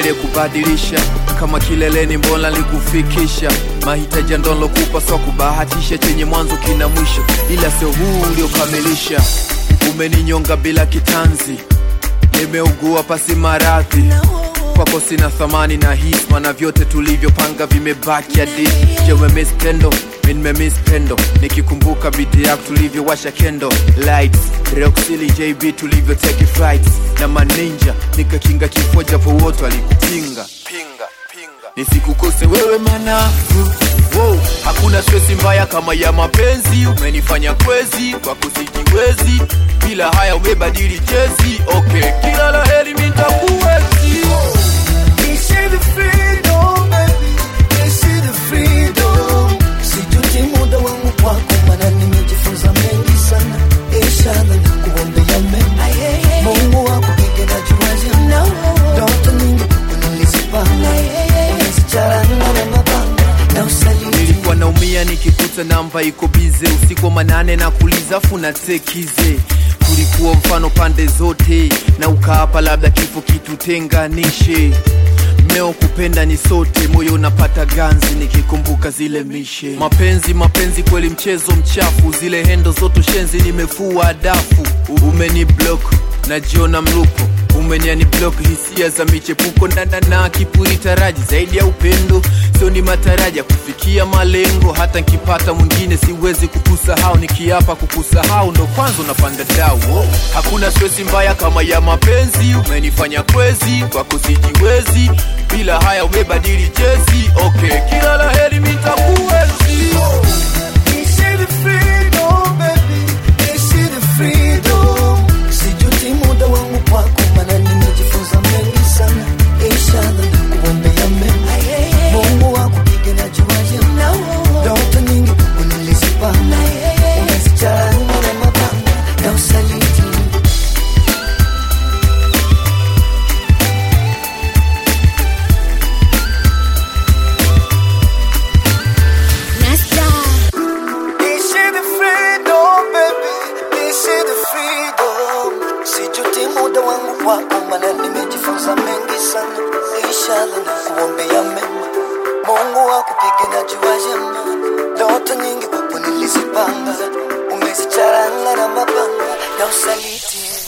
aliyekubadilisha kama kileleni, mbona likufikisha mahitaji ndonlokupa swa kubahatisha, chenye mwanzo kina mwisho, ila sio huu uliokamilisha. Umeninyonga bila kitanzi, nimeugua pasi maradhi kwako sina thamani na hisma na vyote tulivyopanga vimebaki hadithi. Je, umemiss pendo? Mi nimemiss pendo, nikikumbuka bidi yako tulivyowasha kendo lights Roxili JB tulivyo take flights na maninja nikakinga kifo japo wote walikupinga pinga pinga nisikukose wewe manafu wow. Hakuna stresi mbaya kama ya mapenzi, umenifanya kwezi kwa kusijiwezi, bila haya umebadili jezi. Okay, kila la heri mitakuwezi Ishi the freedom, baby. Ishi the freedom. Sijuti muda wangu kwako, maana nimejifunza mengi sana. Inshallah nakuombea mema. Mungu akupige na juaje. Ndoto nyingi nilizipanga. Umezichanganya na mapanga na usaliti. nilikuwa naumia nikikuta namba iko bize usiku wa manane na kuliza funa tekize tulikuwa mfano pande zote na ukaapa labda kifo kitutenganishe mmeo kupenda ni sote moyo unapata ganzi nikikumbuka zile mishe mapenzi mapenzi kweli mchezo mchafu zile hendo zote shenzi nimefua dafu umeni block najiona mluko umeniani block hisia za michepuko ndandana kipuri taraji zaidi ya upendo sio ni mataraja kufikia malengo hata nkipata mwingine siwezi kukusahau nikiapa kukusahau ndo kwanza unapanda dau oh. hakuna stresi mbaya kama ya mapenzi umenifanya kwezi kwako sijiwezi bila haya umebadili jezi okay kila la heri mitakuwezi Ishi the freedom, baby. Ishi the freedom. Sijuti muda wangu kwako, maana nimejifunza mengi sana. Inshallah nakuombea mema. Mungu akupige na juaje. Ndoto nyingi nilizipanga. Umezichanganya na mapanga na usaliti. Nasta. Ishi the freedom, baby. Ishi the freedom. Sijuti muda wangu kwako, maana nimejifunza mengi sana. Inshallah nakuombea mema. Mungu akupige na jua jema. Ndoto nyingi kwako nilizipanga. Umezicharanga na mapanga na usaliti.